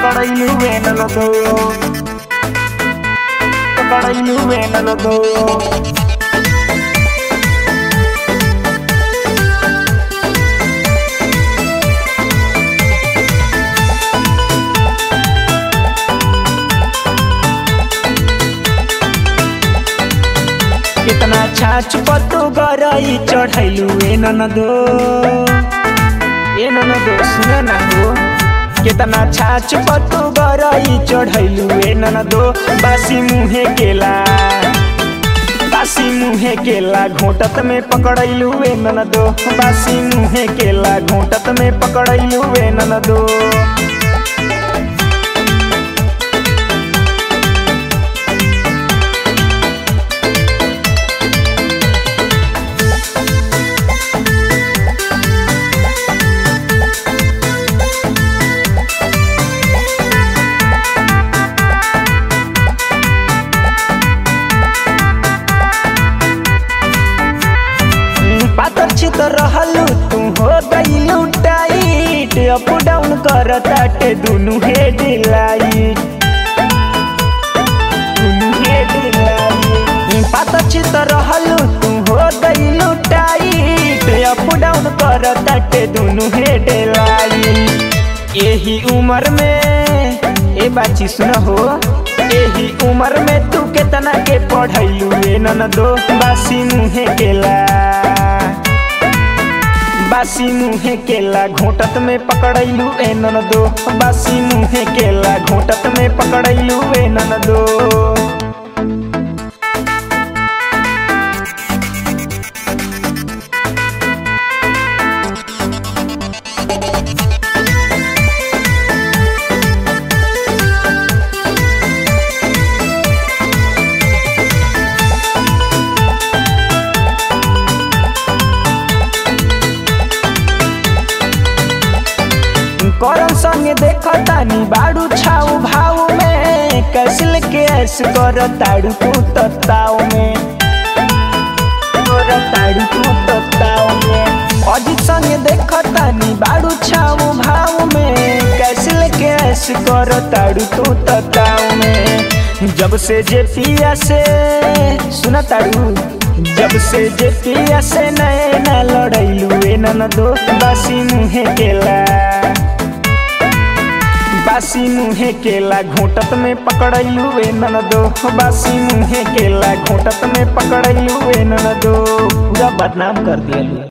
ಪಕಡೈಲುವೆ ನನ್ನದು ಪಕಡೈಲುವೆ ನನ್ನದು कितना छाछ पत्तो गरई चढ़ैलु ए ननदो ए ननदो सुन न हो कितना छाछ पत्तो गरई चढ़ैलु ए ननदो बासी मुहे केला बासी मुहे केला घोटत में पकड़ैलु ए ननदो बासी मुहे केला घोटत में पकड़ैलु ए ननदो पातर छितर रहलू तू हो गईलू टाइट अप डाउन कर ताटे दुनु हेड लाइट दुनु हेड लाइट पातर छितर रहलू तू हो गईलू टाइट अप डाउन कर ताटे दुनु हेड लाइट एही उम्र में ए बाची सुन हो एही उम्र में तू केतना के पढ़ैलू ए ननदो बासी मुहे केला बासी मुहे केला घोटत में पकड़ैलू ए ननदो बासी मुहे केला घोटत में पकड़ैलू ए ननदो करम संगे देखो तानी बाड़ू छाऊ भाव में कैसल के ऐस कर ताड़ू तू तत्ताव में कर ताड़ू तू तत्ताव में अजित संगे देखो तानी बाड़ू छाऊ भाव में कैसल के ऐस कर ताड़ू तू तत्ताव में जब से जे पिया से सुना ताड़ू जब से जे पिया से नए न लड़ैलू ए ननदो बासी मुहे केला बासी मुहे केला घोटत में पकड़ैलू ए ननदो बासी मुहे केला घोटत में पकड़ैलू ए ननदो पूरा बदनाम कर दिया